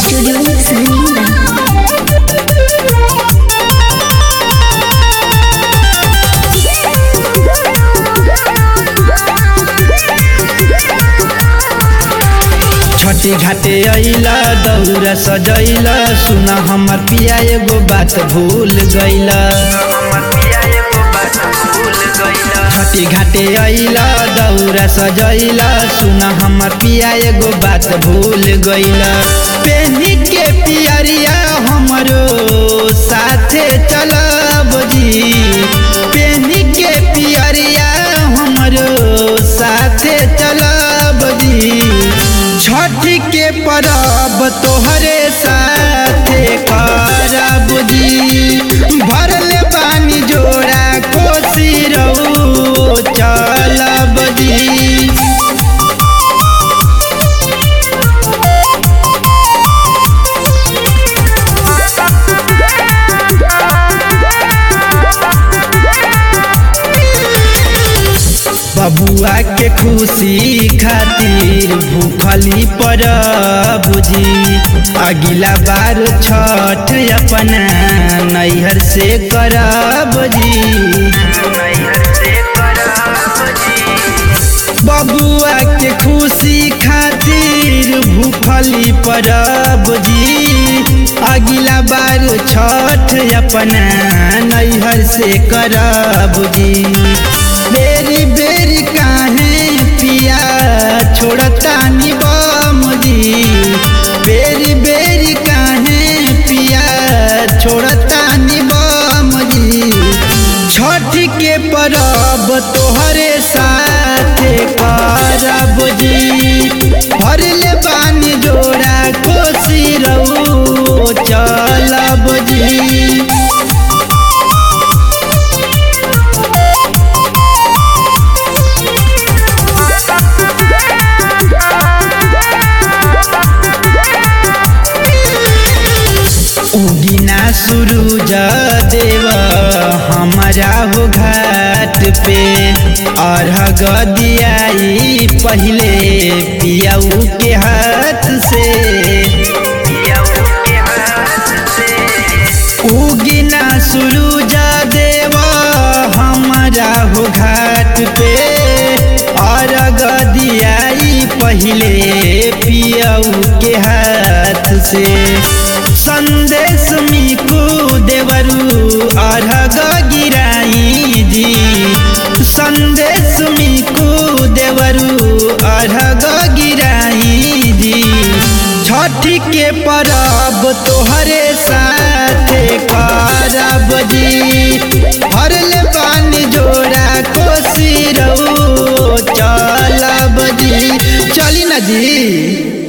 Studio Sandila. छठी घाटे अइला दौरा सजैला सुन हमर पिया एगो बात भूल गइला छठी घाटे अइला दौरा सजैला सुन हमर पिया एगो बात भूल गइला पेनी के पियरिया हमरो साथे चलब जी पेनी के पियरिया हमरो साथे चलब जी छठ के परब तोहरे साथे करब जी भरले पानी जोड़ा कोसी रहो चलब जी बबुआ के खुशी खातिर भूखली पर बुझी अगिला बार छठ अपना नैहर से करब जी बबुआ के खुशी खातिर भूखली परब जी अगिला बार छठ अपना नैहर से करब जी बेरी बेरी काहे पिया छोड़ता निबम जी बेरी बेरी काहे पिया छोड़ता निबम जी छठ के परब तोहरे साथे करब जी भरले पानी जोड़ा कोसी रहो चलब जी उगिना सूरज देव हमारा हो घाट पे अर्घ दियाई पहले पियाऊ के हाथ से उगिना सूरज देव हमारा हो घाट पे अर्घ दियाई पहले पियाऊ के हाथ से संदेश मिकू देवरू अर्घ गिराई जी संदेश मिकू देवरू अर्घ गिराई जी छठ के परब तोहरे साथे करब जी भरले पानी जोड़ा कोसी रहो चलब जी चली ना जी